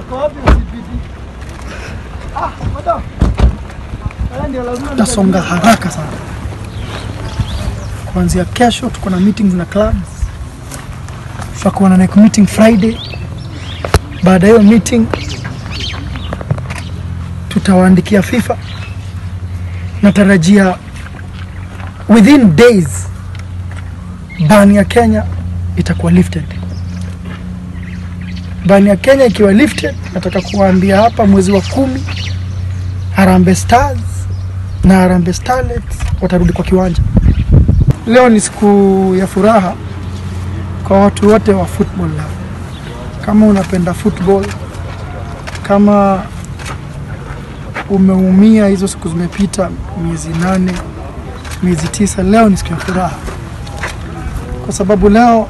Tutasonga haraka sana. Kuanzia kesho tuko na meetings na clubs, tutakuwa na next meeting Friday. Baada ya hiyo meeting tutawaandikia FIFA. Natarajia within days ban ya Kenya itakuwa lifted. Ban ya Kenya ikiwa lifted, nataka kuwaambia hapa mwezi wa kumi Harambee Stars na Harambee Starlets watarudi kwa kiwanja. Leo ni siku ya furaha kwa watu wote wa football leo. Kama unapenda football, kama umeumia hizo siku zimepita, miezi nane, miezi tisa, leo ni siku ya furaha kwa sababu leo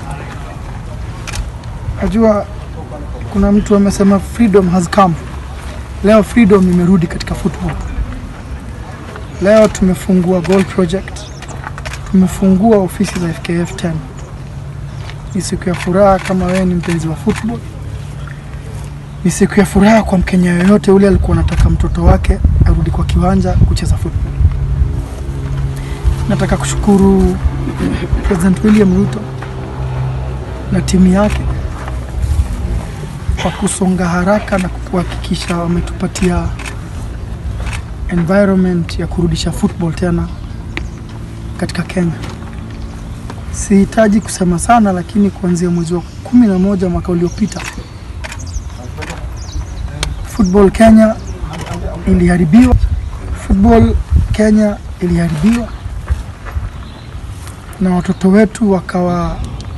najua kuna mtu amesema freedom has come. Leo freedom imerudi katika football. Leo tumefungua goal project, tumefungua ofisi za FKF 10. Ni siku ya furaha kama wewe ni mpenzi wa football. Ni siku ya furaha kwa Mkenya yoyote ule alikuwa anataka mtoto wake arudi kwa kiwanja kucheza football. Nataka kushukuru President William Ruto na timu yake kwa kusonga haraka na kuhakikisha wametupatia environment ya kurudisha football tena katika Kenya. Sihitaji kusema sana, lakini kuanzia mwezi wa kumi na moja mwaka uliopita football Kenya iliharibiwa, football Kenya iliharibiwa na watoto wetu wakawa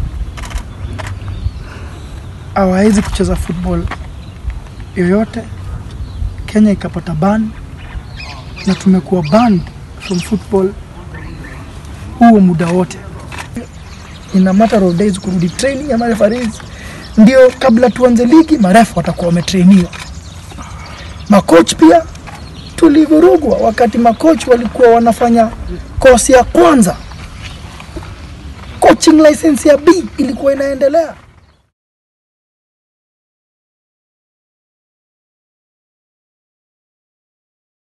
hawawezi kucheza football yoyote. Kenya ikapata ban na tumekuwa banned from football huo muda wote. In a matter of days kurudi training ya marefarees, ndio kabla tuanze ligi marefu watakuwa wametrainiwa. Makoch pia tulivurugwa wakati makoch walikuwa wanafanya kosi ya kwanza, coaching license ya B ilikuwa inaendelea.